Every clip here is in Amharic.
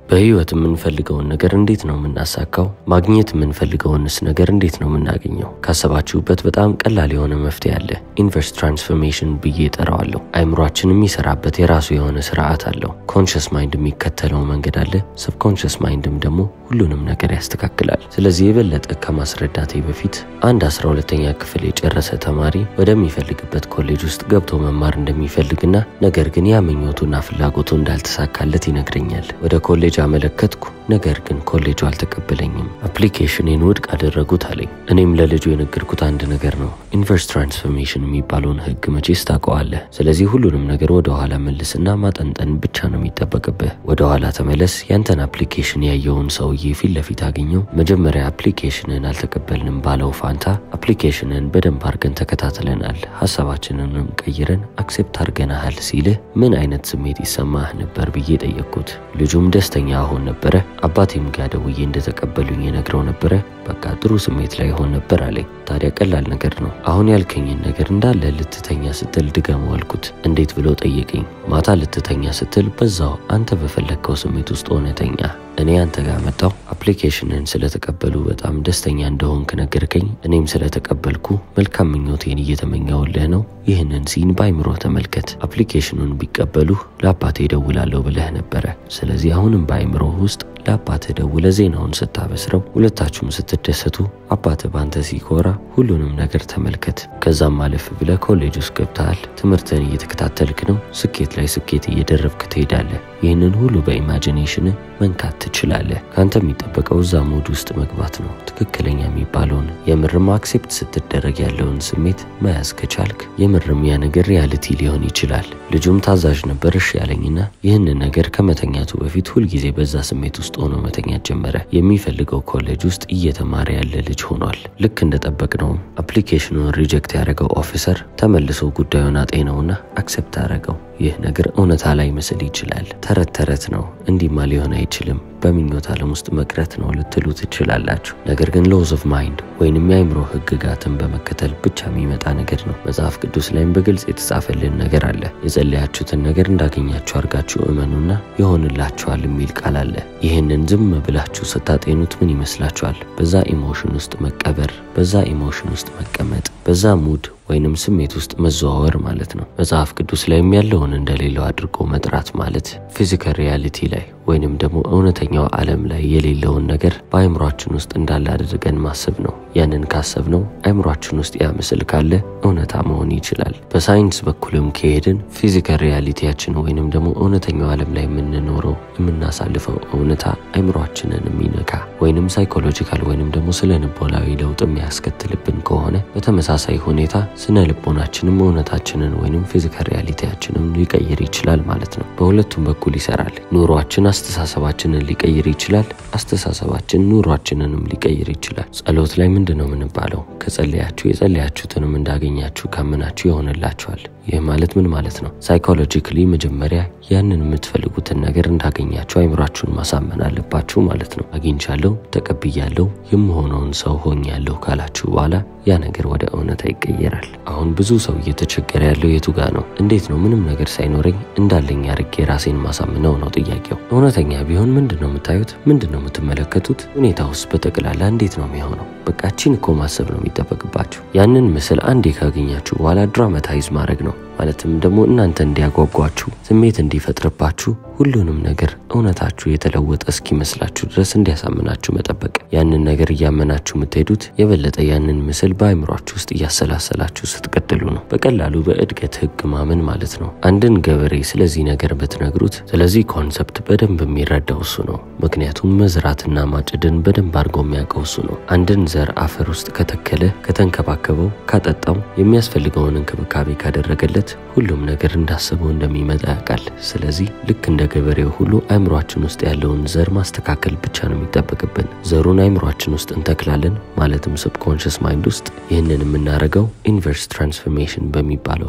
በህይወት የምንፈልገውን ነገር እንዴት ነው የምናሳካው? ማግኘት የምንፈልገውንስ ነገር እንዴት ነው የምናገኘው? ካሰባችሁበት በጣም ቀላል የሆነ መፍትሄ አለ። ኢንቨርስ ትራንስፎርሜሽን ብዬ እጠራዋለሁ። አይምሯችን የሚሰራበት የራሱ የሆነ ስርዓት አለው። ኮንሽስ ማይንድ የሚከተለው መንገድ አለ። ሰብኮንሽስ ማይንድም ደግሞ ሁሉንም ነገር ያስተካክላል። ስለዚህ የበለጠ ከማስረዳቴ በፊት አንድ አስራ ሁለተኛ ክፍል የጨረሰ ተማሪ ወደሚፈልግበት ኮሌጅ ውስጥ ገብቶ መማር እንደሚፈልግና ነገር ግን ያ ምኞቱና ፍላጎቱ እንዳልተሳካለት ይነግረኛል። ወደ ኮሌጅ አመለከትኩ። ነገር ግን ኮሌጁ አልተቀበለኝም። አፕሊኬሽኔን ውድቅ አደረጉት አለኝ። እኔም ለልጁ የነገርኩት አንድ ነገር ነው። ኢንቨርስ ትራንስፎርሜሽን የሚባለውን ህግ መቼስ ታውቀዋለህ። ስለዚህ ሁሉንም ነገር ወደ ኋላ መልስና ማጠንጠን ብቻ ነው የሚጠበቅብህ። ወደ ኋላ ተመለስ። ያንተን አፕሊኬሽን ያየውን ሰውዬ ፊት ለፊት አገኘው። መጀመሪያ አፕሊኬሽንን አልተቀበልንም ባለው ፋንታ አፕሊኬሽንን በደንብ አድርገን ተከታትለናል፣ ሀሳባችንንም ቀይረን አክሴፕት አድርገናሃል ሲልህ ምን አይነት ስሜት ይሰማህ ነበር ብዬ ጠየቅኩት። ልጁም ደስተኛ አሁን ነበረ። አባቴም ጋ ደውዬ እንደተቀበሉኝ የነግረው ነበረ። በቃ ጥሩ ስሜት ላይ ሆን ነበር አለኝ። ታዲያ ቀላል ነገር ነው። አሁን ያልከኝን ነገር እንዳለ ልትተኛ ስትል ድገመው አልኩት። እንዴት ብሎ ጠየቀኝ። ማታ ልትተኛ ስትል በዛው አንተ በፈለግከው ስሜት ውስጥ ሆነ ተኛ። እኔ አንተ ጋር መጣው። አፕሊኬሽንን ስለተቀበሉ በጣም ደስተኛ እንደሆንክ ነገርከኝ። እኔም ስለተቀበልኩ መልካም ምኞቴን እየተመኘውልህ ነው። ይህንን ሲን በአይምሮ ተመልከት። አፕሊኬሽኑን ቢቀበሉ ለአባቴ እደውላለሁ ብለህ ነበረ። ስለዚህ አሁንም በአይምሮ ውስጥ ለአባትህ ደውለ ዜናውን ስታበስረው ሁለታችሁም ስትደሰቱ አባትህ ባንተ ሲኮራ ሁሉንም ነገር ተመልከት። ከዛም አለፍ ብለህ ኮሌጅ ውስጥ ገብተሃል። ትምህርትህን እየተከታተልክ ነው። ስኬት ላይ ስኬት እየደረብክ ትሄዳለህ። ይህንን ሁሉ በኢማጂኔሽን መንካት ትችላለህ። ከአንተ የሚጠበቀው እዛ ሙድ ውስጥ መግባት ነው። ትክክለኛ የሚባለውን የምርም አክሴፕት ስትደረግ ያለውን ስሜት መያዝ ከቻልክ የምርም ያ ነገር ሪያልቲ ሊሆን ይችላል። ልጁም ታዛዥ ነበር እሺ ያለኝና ይህንን ነገር ከመተኛቱ በፊት ሁልጊዜ በዛ ስሜት ውስጥ ሆኖ መተኛት ጀመረ። የሚፈልገው ኮሌጅ ውስጥ እየተማረ ያለ ልጅ ሆኗል። ልክ እንደጠበቅነውም አፕሊኬሽኑን ሪጀክት ያደረገው ኦፊሰር ተመልሶ ጉዳዩን አጤነውና አክሴፕት አደረገው። ይህ ነገር እውነታ ላይ ምስል ይችላል። ተረት ተረት ነው፣ እንዲማ ሊሆን አይችልም፣ በምኞት ዓለም ውስጥ መቅረት ነው ልትሉ ትችላላችሁ። ነገር ግን ሎዝ ኦፍ ማይንድ ወይንም የአይምሮ ህግጋትን በመከተል ብቻ የሚመጣ ነገር ነው። መጽሐፍ ቅዱስ ላይም በግልጽ የተጻፈልን ነገር አለ። የጸለያችሁትን ነገር እንዳገኛችሁ አድርጋችሁ እመኑና ይሆንላችኋል የሚል ቃል አለ። ይህንን ዝም ብላችሁ ስታጤኑት ምን ይመስላችኋል? በዛ ኢሞሽን ውስጥ መቀበር፣ በዛ ኢሞሽን ውስጥ መቀመጥ፣ በዛ ሙድ ወይንም ስሜት ውስጥ መዘዋወር ማለት ነው። መጽሐፍ ቅዱስ ላይም ያለውን እንደሌለው አድርጎ መጥራት ማለት ፊዚካል ሪያሊቲ ላይ ወይንም ደግሞ እውነተኛው ዓለም ላይ የሌለውን ነገር በአይምሯችን ውስጥ እንዳለ አድርገን ማሰብ ነው። ያንን ካሰብነው አይምሯችን ውስጥ ያ ምስል ካለ እውነታ መሆን ይችላል። በሳይንስ በኩልም ከሄድን ፊዚካል ሪያሊቲያችን ወይንም ደግሞ እውነተኛው ዓለም ላይ የምንኖረው የምናሳልፈው እውነታ አይምሯችንን የሚነካ ወይንም ሳይኮሎጂካል ወይንም ደግሞ ስለ ልቦናዊ ለውጥ የሚያስከትልብን ከሆነ በተመሳሳይ ሁኔታ ስነ ልቦናችንም እውነታችንን ወይንም ፊዚካል ሪያሊቲያችንን ሊቀይር ይችላል ማለት ነው። በሁለቱም በኩል ይሰራል። ኑሯችን አስተሳሰባችንን ሊቀይር ይችላል። አስተሳሰባችን ኑሯችንንም ሊቀይር ይችላል። ጸሎት ላይ ምንድን ነው የምንባለው? ከጸለያችሁ የጸለያችሁትንም እንዳገኛችሁ ካመናችሁ ይሆንላችኋል። ይህ ማለት ምን ማለት ነው? ሳይኮሎጂካሊ መጀመሪያ ያንን የምትፈልጉትን ነገር እንዳገኛችሁ አይምሯችሁን ማሳመን አለባችሁ ማለት ነው። አግኝቻለሁ፣ ተቀብያለሁ፣ የምሆነውን ሰው ሆኛለሁ ካላችሁ በኋላ ያ ነገር ወደ እውነታ ይቀየራል። አሁን ብዙ ሰው እየተቸገረ ያለው የቱ ጋ ነው? እንዴት ነው ምንም ነገር ሳይኖረኝ እንዳለኝ አርጌ ራሴን ማሳምነው ነው ጥያቄው። እውነተኛ ቢሆን ምንድን ነው የምታዩት? ምንድን ነው የምትመለከቱት? ሁኔታ ውስጥ በጠቅላላ እንዴት ነው የሚሆነው? በቃ ቺን እኮ ማሰብ ነው የሚጠበቅባችሁ። ያንን ምስል አንዴ ካገኛችሁ በኋላ ድራማታይዝ ማድረግ ነው ማለትም ደግሞ እናንተ እንዲያጓጓችሁ ስሜት እንዲፈጥርባችሁ ሁሉንም ነገር እውነታችሁ የተለወጠ እስኪመስላችሁ ድረስ እንዲያሳምናችሁ መጠበቅ። ያንን ነገር እያመናችሁ የምትሄዱት የበለጠ ያንን ምስል በአይምሯችሁ ውስጥ እያሰላሰላችሁ ስትቀጥሉ ነው። በቀላሉ በእድገት ህግ ማመን ማለት ነው። አንድን ገበሬ ስለዚህ ነገር ብትነግሩት ስለዚህ ኮንሰፕት በደንብ የሚረዳው እሱ ነው። ምክንያቱም መዝራትና ማጭድን በደንብ አድርጎ የሚያውቀው እሱ ነው። አንድን ዘር አፈር ውስጥ ከተከለ፣ ከተንከባከበው፣ ካጠጣው፣ የሚያስፈልገውን እንክብካቤ ካደረገለት ሁሉም ነገር እንዳሰበው እንደሚመጣ ያውቃል። ስለዚህ ልክ እንደ ገበሬው ሁሉ አይምሯችን ውስጥ ያለውን ዘር ማስተካከል ብቻ ነው የሚጠበቅብን። ዘሩን አይምሯችን ውስጥ እንተክላለን፣ ማለትም ሰብኮንሽስ ማይንድ ውስጥ። ይህንን የምናደርገው ኢንቨርስ ትራንስፎርሜሽን በሚባለው ህግ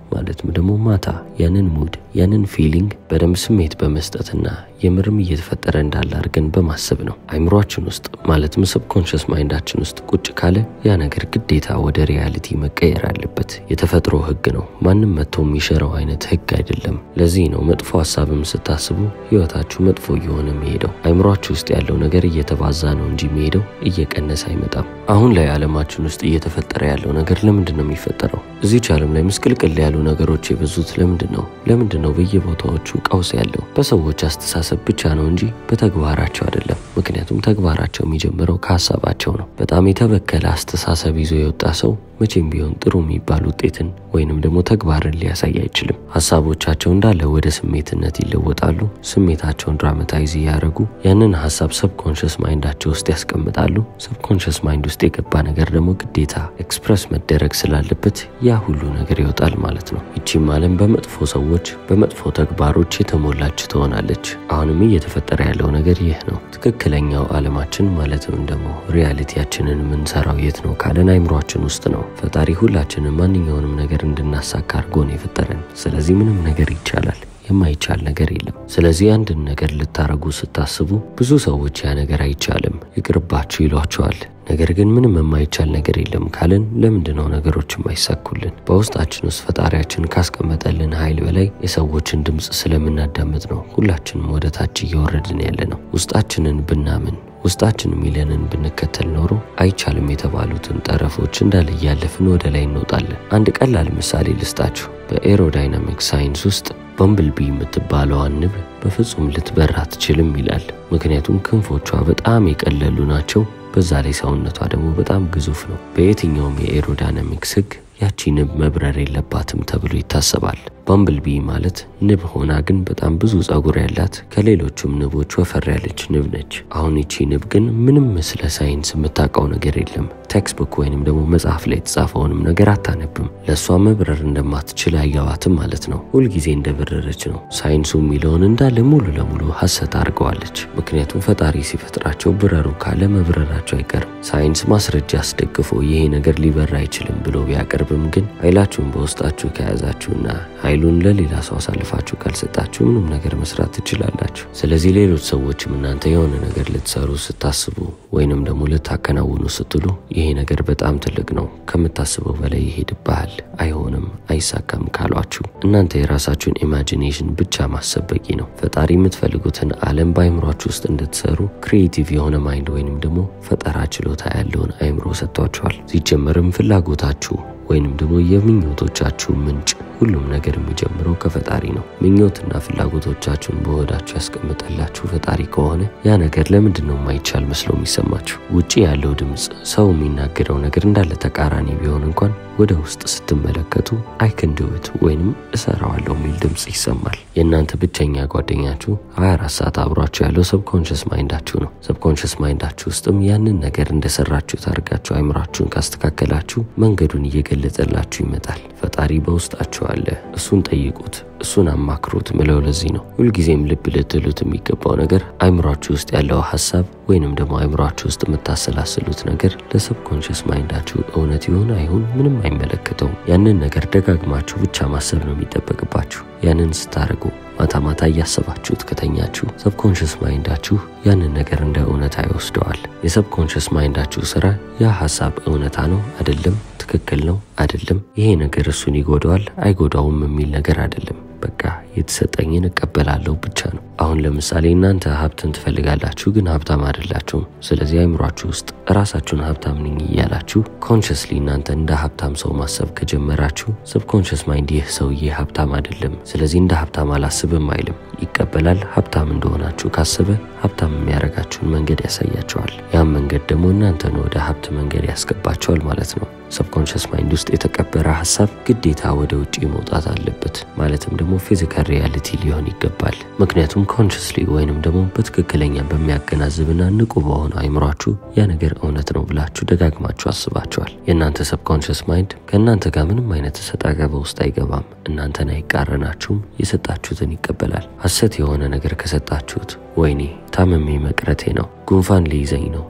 ማለትም ደግሞ ማታ ያንን ሙድ ያንን ፊሊንግ በደንብ ስሜት በመስጠትና የምርም እየተፈጠረ እንዳለ አድርገን በማሰብ ነው። አይምሯችን ውስጥ ማለትም ሰብኮንሽስ ማይንዳችን ውስጥ ቁጭ ካለ ያ ነገር ግዴታ ወደ ሪያሊቲ መቀየር አለበት። የተፈጥሮ ህግ ነው። ማንም መጥቶ የሚሽረው አይነት ህግ አይደለም። ለዚህ ነው መጥፎ ሀሳብም ስታስቡ ህይወታችሁ መጥፎ እየሆነ የሚሄደው። አይምሯችሁ ውስጥ ያለው ነገር እየተባዛ ነው እንጂ የሚሄደው እየቀነሰ አይመጣም። አሁን ላይ ዓለማችን ውስጥ እየተፈጠረ ያለው ነገር ለምንድን ነው የሚፈጠረው? እዚች ዓለም ላይ ምስቅልቅል ያሉ ነገሮች የበዙት ለምንድን ነው? ለምንድን ነው በየቦታዎቹ ቀውስ ያለው? በሰዎች አስተሳሰብ ብቻ ነው እንጂ በተግባራቸው አይደለም። ምክንያቱም ተግባራቸው የሚጀምረው ከሀሳባቸው ነው። በጣም የተበከለ አስተሳሰብ ይዞ የወጣ ሰው መቼም ቢሆን ጥሩ የሚባል ውጤትን ወይንም ደግሞ ተግባርን ሊያሳይ አይችልም። ሀሳቦቻቸው እንዳለ ወደ ስሜትነት ይለወጣሉ። ስሜታቸውን ድራማታይዝ እያደረጉ ያንን ሀሳብ ሰብኮንሽስ ማይንዳቸው ውስጥ ያስቀምጣሉ። ሰብኮንሽስ ማይንድ ውስጥ የገባ ነገር ደግሞ ግዴታ ኤክስፕረስ መደረግ ስላለበት ያ ሁሉ ነገር ይወጣል ማለት ነው። ይቺም ዓለም በመጥፎ ሰዎች፣ በመጥፎ ተግባሮች የተሞላች ትሆናለች። አሁንም እየተፈጠረ ያለው ነገር ይህ ነው። ትክክለኛው ዓለማችን ማለትም ደግሞ ሪያሊቲያችንን የምንሰራው የት ነው ካለን አይምሯችን ውስጥ ነው። ፈጣሪ ሁላችንም ማንኛውንም ነገር እንድናሳካ አድርጎ ነው የፈጠረን። ስለዚህ ምንም ነገር ይቻላል። የማይቻል ነገር የለም። ስለዚህ አንድን ነገር ልታረጉ ስታስቡ ብዙ ሰዎች ያ ነገር አይቻልም ይቅርባችሁ ይሏቸዋል። ነገር ግን ምንም የማይቻል ነገር የለም ካልን ለምንድን ነው ነገሮች የማይሳኩልን? በውስጣችን ውስጥ ፈጣሪያችን ካስቀመጠልን ኃይል በላይ የሰዎችን ድምፅ ስለምናዳምጥ ነው ሁላችንም ወደ ታች እየወረድን ያለ ነው። ውስጣችንን ብናምን ውስጣችን የሚለንን ብንከተል ኖሮ አይቻልም የተባሉትን ጠረፎች እንዳለ እያለፍን ወደ ላይ እንወጣለን። አንድ ቀላል ምሳሌ ልስጣችሁ። በኤሮዳይናሚክ ሳይንስ ውስጥ በምብልቢ የምትባለዋን ንብ በፍጹም ልትበር አትችልም ይላል። ምክንያቱም ክንፎቿ በጣም የቀለሉ ናቸው። በዛ ላይ ሰውነቷ ደግሞ በጣም ግዙፍ ነው። በየትኛውም የኤሮዳይናሚክስ ሕግ ያቺ ንብ መብረር የለባትም ተብሎ ይታሰባል። ባምብልቢ ማለት ንብ ሆና ግን በጣም ብዙ ጸጉር ያላት ከሌሎቹም ንቦች ወፈር ያለች ንብ ነች። አሁን ይቺ ንብ ግን ምንም ስለ ሳይንስ የምታውቀው ነገር የለም። ቴክስቡክ ወይንም ደግሞ መጽሐፍ ላይ የተጻፈውንም ነገር አታነብም። ለእሷ መብረር እንደማትችል አይገባትም ማለት ነው። ሁልጊዜ እንደበረረች ነው። ሳይንሱ የሚለውን እንዳለ ሙሉ ለሙሉ ሐሰት አድርገዋለች። ምክንያቱም ፈጣሪ ሲፈጥራቸው ብረሩ ካለ መብረራቸው አይቀርም። ሳይንስ ማስረጃ አስደግፎ ይሄ ነገር ሊበር አይችልም ብሎ ቢያቀርብም ግን ኃይላችሁን በውስጣችሁ ከያዛችሁና ኃይሉን ለሌላ ሰው አሳልፋችሁ ካልሰጣችሁ ምንም ነገር መስራት ትችላላችሁ። ስለዚህ ሌሎች ሰዎችም እናንተ የሆነ ነገር ልትሰሩ ስታስቡ ወይንም ደግሞ ልታከናውኑ ስትሉ ይሄ ነገር በጣም ትልቅ ነው፣ ከምታስበው በላይ ይሄድብሃል፣ አይሆንም፣ አይሳካም ካሏችሁ እናንተ የራሳችሁን ኢማጂኔሽን ብቻ ማሰብ በቂ ነው። ፈጣሪ የምትፈልጉትን ዓለም በአይምሯችሁ ውስጥ እንድትሰሩ ክሪኤቲቭ የሆነ ማይንድ ወይንም ደግሞ ፈጠራ ችሎታ ያለውን አይምሮ ሰጥቷችኋል። ሲጀመርም ፍላጎታችሁ ወይንም ደግሞ የምኞቶቻችሁ ምንጭ ሁሉም ነገር የሚጀምረው ከፈጣሪ ነው። ምኞትና ፍላጎቶቻችሁን በሆዳችሁ ያስቀምጠላችሁ ፈጣሪ ከሆነ ያ ነገር ለምንድን ነው የማይቻል መስሎ የሚሰማችሁ? ውጭ ያለው ድምፅ ሰው የሚናገረው ነገር እንዳለ ተቃራኒ ቢሆን እንኳን ወደ ውስጥ ስትመለከቱ አይክንድውት ወይንም እሰራዋለሁ የሚል ድምፅ ይሰማል። የእናንተ ብቸኛ ጓደኛችሁ 24 ሰዓት አብሯችሁ ያለው ሰብኮንሽስ ማይንዳችሁ ነው። ሰብኮንሽስ ማይንዳችሁ ውስጥም ያንን ነገር እንደሰራችሁ ታርጋችሁ አይምራችሁን ካስተካከላችሁ መንገዱን እየገለጸላችሁ ይመጣል። ፈጣሪ በውስጣችሁ አለ። እሱን ጠይቁት፣ እሱን አማክሩት ምለው ለዚህ ነው። ሁልጊዜም ልብ ልትሉት የሚገባው ነገር አይምሯችሁ ውስጥ ያለው ሀሳብ ወይንም ደግሞ አይምሯችሁ ውስጥ የምታሰላስሉት ነገር ለሰብኮንሽስ ማይንዳችሁ እውነት ይሁን አይሁን ምንም አይመለከተውም። ያንን ነገር ደጋግማችሁ ብቻ ማሰብ ነው የሚጠበቅባችሁ። ያንን ስታደርጉ ማታ ማታ እያሰባችሁት ከተኛችሁ ሰብኮንሽስ ማይንዳችሁ ያንን ነገር እንደ እውነታ ይወስደዋል። የሰብኮንሽስ ማይንዳችሁ ስራ ያ ሀሳብ እውነታ ነው አይደለም፣ ትክክል ነው አይደለም፣ ይሄ ነገር እሱን ይጎዳዋል አይጎዳውም የሚል ነገር አይደለም። በቃ የተሰጠኝን እቀበላለሁ ብቻ ነው። አሁን ለምሳሌ እናንተ ሀብትን ትፈልጋላችሁ፣ ግን ሀብታም አይደላችሁም። ስለዚህ አይምሯችሁ ውስጥ ራሳችሁን ሀብታም ነኝ እያላችሁ ኮንሽስሊ እናንተ እንደ ሀብታም ሰው ማሰብ ከጀመራችሁ ሰብኮንሽስ ማይንድ ይህ ሰውዬ ሀብታም አይደለም፣ ስለዚህ እንደ ሀብታም አላስብም አይልም። ይቀበላል። ሀብታም እንደሆናችሁ ካሰበ ሀብታም የሚያደርጋችሁን መንገድ ያሳያቸዋል። ያም መንገድ ደግሞ እናንተን ወደ ሀብት መንገድ ያስገባቸዋል ማለት ነው። ሰብኮንሽስ ማይንድ ውስጥ የተቀበረ ሀሳብ ግዴታ ወደ ውጭ መውጣት አለበት። ማለትም ደግሞ ፊዚካል ሪያሊቲ ሊሆን ይገባል። ምክንያቱም ኮንሽስሊ ወይንም ደግሞ በትክክለኛ በሚያገናዝብና ንቁ በሆነ አይምሯችሁ ያ ነገር እውነት ነው ብላችሁ ደጋግማችሁ አስባችኋል። የእናንተ ሰብኮንሽስ ማይንድ ከእናንተ ጋር ምንም አይነት ሰጣ ገባ ውስጥ አይገባም። እናንተን አይቃረናችሁም። የሰጣችሁትን ይቀበላል። ሐሰት የሆነ ነገር ከሰጣችሁት ወይኔ ታመሜ መቅረቴ ነው፣ ጉንፋን ሊይዘኝ ነው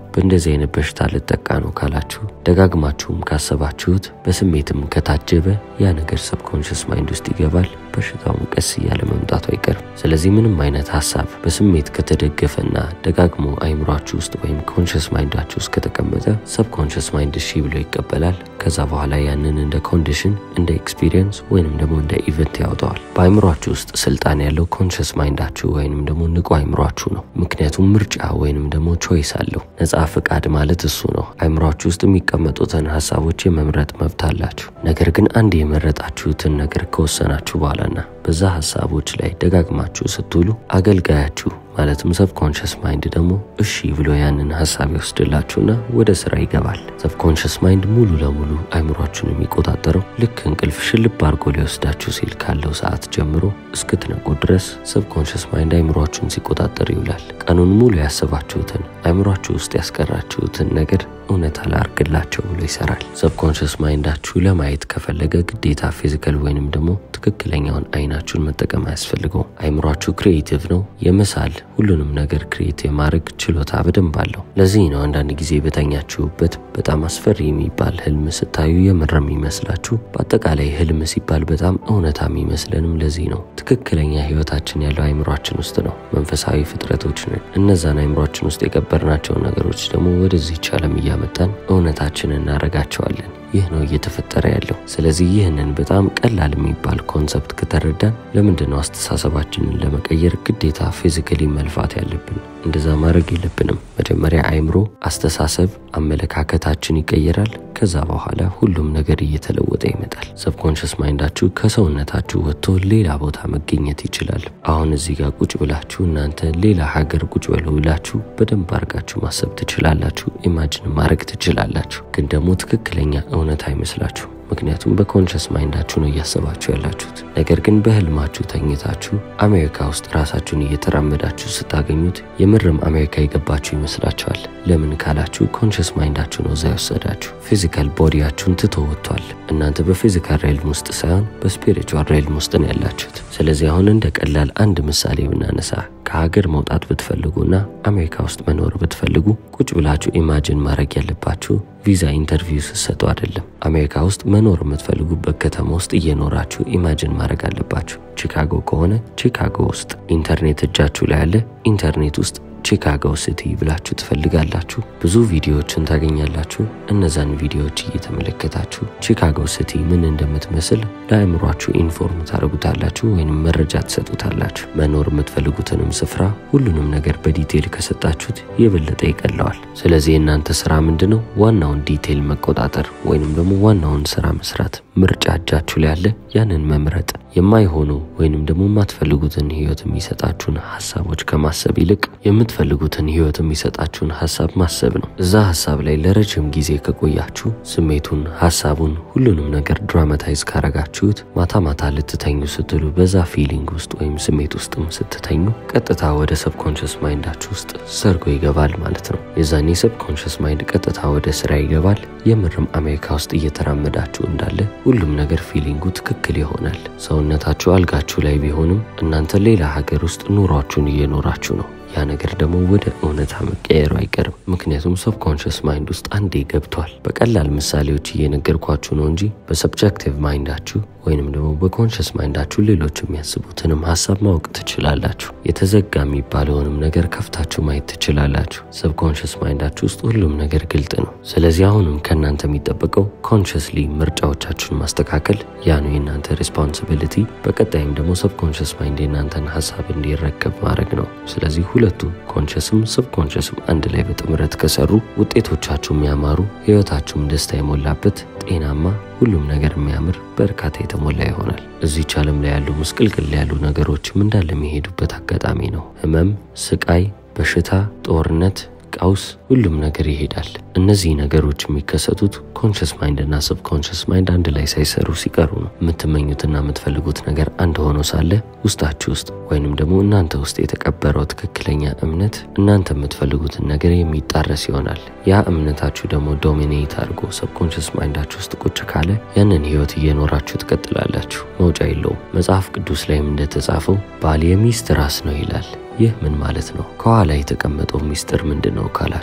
በእንደዚህ አይነት በሽታ ልጠቃ ነው ካላችሁ ደጋግማችሁም ካሰባችሁት በስሜትም ከታጀበ ያ ነገር ሰብኮንሽስ ማይንድ ውስጥ ይገባል። በሽታውን ቀስ እያለ መምጣቱ አይቀርም። ስለዚህ ምንም አይነት ሀሳብ በስሜት ከተደገፈና ደጋግሞ አይምሯችሁ ውስጥ ወይም ኮንሽስ ማይንዳችሁ ውስጥ ከተቀመጠ ሰብኮንሽስ ማይንድ እሺ ብሎ ይቀበላል። ከዛ በኋላ ያንን እንደ ኮንዲሽን፣ እንደ ኤክስፒሪየንስ ወይንም ደግሞ እንደ ኢቨንት ያወጣዋል። በአይምሯችሁ ውስጥ ስልጣን ያለው ኮንሽስ ማይንዳችሁ ወይንም ደግሞ ንቁ አይምሯችሁ ነው። ምክንያቱም ምርጫ ወይንም ደግሞ ቾይስ አለው። ነፃ ፍቃድ ማለት እሱ ነው። አይምሯችሁ ውስጥ የሚቀመጡትን ሀሳቦች የመምረጥ መብት አላችሁ። ነገር ግን አንድ የመረጣችሁትን ነገር ከወሰናችሁ በኋላና በዛ ሀሳቦች ላይ ደጋግማችሁ ስትውሉ አገልጋያችሁ ማለትም ሰብኮንሽስ ማይንድ ደግሞ እሺ ብሎ ያንን ሀሳብ ይወስድላችሁና ወደ ስራ ይገባል። ሰብኮንሽስ ማይንድ ሙሉ ለሙሉ አይምሯችሁን የሚቆጣጠረው ልክ እንቅልፍ ሽልብ አድርጎ ሊወስዳችሁ ሲል ካለው ሰዓት ጀምሮ እስክትነቁ ድረስ ሰብኮንሽስ ማይንድ አይምሯችሁን ሲቆጣጠር ይውላል። ቀኑን ሙሉ ያሰባችሁትን አይምሯችሁ ውስጥ ያስቀራችሁትን ነገር እውነት አላርግላቸው ብሎ ይሰራል። ሰብኮንሽስ ማይንዳችሁ ለማየት ከፈለገ ግዴታ ፊዚካል ወይንም ደግሞ ትክክለኛውን አይናችሁን መጠቀም አያስፈልገው። አይምሯችሁ ክሪኤቲቭ ነው። የመሳል ሁሉንም ነገር ክሪኤት የማድረግ ችሎታ በደንብ አለው። ለዚህ ነው አንዳንድ ጊዜ በተኛችሁበት በጣም አስፈሪ የሚባል ህልም ስታዩ የምር የሚመስላችሁ። በአጠቃላይ ህልም ሲባል በጣም እውነታ የሚመስለንም ለዚህ ነው። ትክክለኛ ህይወታችን ያለው አይምሯችን ውስጥ ነው። መንፈሳዊ ፍጥረቶች ነን። እነዛን አይምሯችን ውስጥ የቀበርናቸውን ነገሮች ደግሞ ወደዚህች ዓለም እያመጣን እውነታችን እናረጋቸዋለን። ይህ ነው እየተፈጠረ ያለው። ስለዚህ ይህንን በጣም ቀላል የሚባል ኮንሰፕት ከተረዳን ለምንድን ነው አስተሳሰባችንን ለመቀየር ግዴታ ፊዚካሊ መልፋት ያለብን? እንደዛ ማድረግ የለብንም። መጀመሪያ አይምሮ፣ አስተሳሰብ፣ አመለካከታችን ይቀየራል። ከዛ በኋላ ሁሉም ነገር እየተለወጠ ይመጣል። ሰብኮንሽስ ማይንዳችሁ ከሰውነታችሁ ወጥቶ ሌላ ቦታ መገኘት ይችላል። አሁን እዚህ ጋር ቁጭ ብላችሁ እናንተ ሌላ ሀገር ቁጭ ብለው ብላችሁ በደንብ አድርጋችሁ ማሰብ ትችላላችሁ። ኢማጅን ማድረግ ትችላላችሁ። ግን ደግሞ ትክክለኛ እውነት አይመስላችሁ። ምክንያቱም በኮንሽስ ማይንዳችሁ ነው እያሰባችሁ ያላችሁት። ነገር ግን በህልማችሁ ተኝታችሁ አሜሪካ ውስጥ ራሳችሁን እየተራመዳችሁ ስታገኙት የምርም አሜሪካ የገባችሁ ይመስላችኋል። ለምን ካላችሁ ኮንሽስ ማይንዳችሁ ነው እዛ የወሰዳችሁ። ፊዚካል ቦዲያችሁን ትቶ ወጥቷል። እናንተ በፊዚካል ሬልም ውስጥ ሳይሆን በስፒሪቹዋል ሬልም ውስጥ ነው ያላችሁት። ስለዚህ አሁን እንደ ቀላል አንድ ምሳሌ ብናነሳ ከሀገር መውጣት ብትፈልጉና አሜሪካ ውስጥ መኖር ብትፈልጉ ቁጭ ብላችሁ ኢማጅን ማድረግ ያለባችሁ ቪዛ ኢንተርቪው ስትሰጡ አይደለም። አሜሪካ ውስጥ መኖር የምትፈልጉበት ከተማ ውስጥ እየኖራችሁ ኢማጅን ማድረግ አለባችሁ። ቺካጎ ከሆነ ቺካጎ ውስጥ ኢንተርኔት እጃችሁ ላይ ያለ ኢንተርኔት ውስጥ ቺካጎ ሲቲ ብላችሁ ትፈልጋላችሁ። ብዙ ቪዲዮዎችን ታገኛላችሁ። እነዛን ቪዲዮዎች እየተመለከታችሁ ቺካጎ ሲቲ ምን እንደምትመስል ለአእምሯችሁ ኢንፎርም ታደርጉታላችሁ ወይም መረጃ ትሰጡታላችሁ። መኖር የምትፈልጉትንም ስፍራ ሁሉንም ነገር በዲቴይል ከሰጣችሁት የበለጠ ይቀለዋል። ስለዚህ የእናንተ ስራ ምንድን ነው? ዋናውን ዲቴይል መቆጣጠር ወይንም ደግሞ ዋናውን ስራ መስራት። ምርጫ እጃችሁ ላይ ያለ ያንን መምረጥ የማይሆኑ ወይንም ደግሞ የማትፈልጉትን ህይወት የሚሰጣችሁን ሀሳቦች ከማሰብ ይልቅ የምትፈልጉትን ህይወት የሚሰጣችሁን ሀሳብ ማሰብ ነው። እዛ ሀሳብ ላይ ለረጅም ጊዜ ከቆያችሁ ስሜቱን፣ ሀሳቡን፣ ሁሉንም ነገር ድራማታይዝ ካረጋችሁት ማታ ማታ ልትተኙ ስትሉ በዛ ፊሊንግ ውስጥ ወይም ስሜት ውስጥም ስትተኙ ቀጥታ ወደ ሰብኮንሽስ ማይንዳችሁ ውስጥ ሰርጎ ይገባል ማለት ነው። የዛኔ ሰብኮንሽስ ማይንድ ቀጥታ ወደ ስራ ይገባል። የምርም አሜሪካ ውስጥ እየተራመዳችሁ እንዳለ ሁሉም ነገር ፊሊንጉ ትክክል ይሆናል። ሰውነታችሁ አልጋችሁ ላይ ቢሆንም እናንተ ሌላ ሀገር ውስጥ ኑሯችሁን እየኖራችሁ ነው። ያ ነገር ደግሞ ወደ እውነታ መቀየሩ አይቀርም። ምክንያቱም ሰብኮንሽስ ማይንድ ውስጥ አንዴ ገብቷል። በቀላል ምሳሌዎች እየነገርኳችሁ ነው እንጂ በሰብጀክቲቭ ማይንዳችሁ ወይንም ደግሞ በኮንሽስ ማይንዳችሁ ሌሎች የሚያስቡትንም ሀሳብ ማወቅ ትችላላችሁ። የተዘጋ የሚባለውንም ነገር ከፍታችሁ ማየት ትችላላችሁ። ሰብኮንሽስ ማይንዳችሁ ውስጥ ሁሉም ነገር ግልጥ ነው። ስለዚህ አሁንም ከእናንተ የሚጠበቀው ኮንሽስሊ ምርጫዎቻችሁን ማስተካከል፣ ያ ነው የእናንተ ሬስፖንሲቢሊቲ። በቀጣይም ደግሞ ሰብኮንሽስ ማይንድ የእናንተን ሀሳብ እንዲረከብ ማድረግ ነው። ስለዚህ ሁለቱ ኮንሽስም ሰብኮንሽስም አንድ ላይ በጥምረት ከሰሩ ውጤቶቻችሁ የሚያማሩ፣ ህይወታችሁም ደስታ የሞላበት ጤናማ ሁሉም ነገር የሚያምር በእርካታ የተሞላ ይሆናል። እዚች ዓለም ላይ ያሉ ምስቅልቅል ያሉ ነገሮችም እንዳለ የሚሄዱበት አጋጣሚ ነው። ህመም፣ ስቃይ፣ በሽታ፣ ጦርነት፣ ቀውስ፣ ሁሉም ነገር ይሄዳል። እነዚህ ነገሮች የሚከሰቱት ኮንሽስ ማይንድ እና ሰብኮንሽስ ማይንድ አንድ ላይ ሳይሰሩ ሲቀሩ ነው። የምትመኙትና የምትፈልጉት ነገር አንድ ሆኖ ሳለ ውስጣችሁ ውስጥ ወይንም ደግሞ እናንተ ውስጥ የተቀበረው ትክክለኛ እምነት እናንተ የምትፈልጉትን ነገር የሚጣረስ ይሆናል። ያ እምነታችሁ ደግሞ ዶሚኔት አድርጎ ሰብኮንሽስ ማይንዳችሁ ውስጥ ቁጭ ካለ ያንን ህይወት እየኖራችሁ ትቀጥላላችሁ። መውጫ የለውም። መጽሐፍ ቅዱስ ላይም እንደተጻፈው ባል የሚስት ራስ ነው ይላል። ይህ ምን ማለት ነው? ከኋላ የተቀመጠው ሚስጥር ምንድን ነው ካላችሁ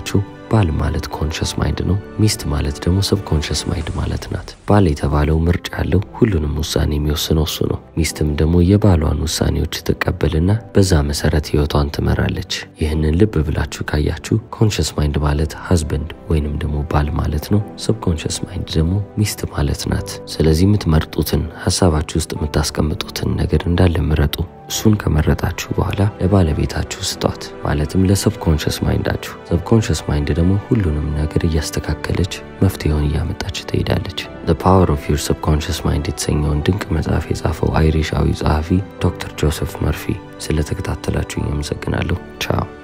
ባል ማለት ኮንሽስ ማይንድ ነው። ሚስት ማለት ደግሞ ሰብ ኮንሽስ ማይንድ ማለት ናት። ባል የተባለው ምርጫ ያለው ሁሉንም ውሳኔ የሚወስነው እሱ ነው። ሚስትም ደግሞ የባሏን ውሳኔዎች ትቀበልና በዛ መሰረት ህይወቷን ትመራለች። ይህንን ልብ ብላችሁ ካያችሁ ኮንሽስ ማይንድ ማለት ሀዝበንድ ወይንም ደግሞ ባል ማለት ነው። ሰብ ኮንሽስ ማይንድ ደግሞ ሚስት ማለት ናት። ስለዚህ የምትመርጡትን ሀሳባችሁ ውስጥ የምታስቀምጡትን ነገር እንዳለ ምረጡ። እሱን ከመረጣችሁ በኋላ ለባለቤታችሁ ስጧት፣ ማለትም ለሰብኮንሽስ ማይንዳችሁ። ሰብኮንሽስ ማይንድ ደግሞ ሁሉንም ነገር እያስተካከለች መፍትሄውን እያመጣች ትሄዳለች። ዘ ፓወር ኦፍ ዩር ሰብኮንሽስ ማይንድ የተሰኘውን ድንቅ መጽሐፍ የጻፈው አይሪሻዊ ጸሐፊ ዶክተር ጆሴፍ መርፊ። ስለተከታተላችሁ አመሰግናለሁ። ቻው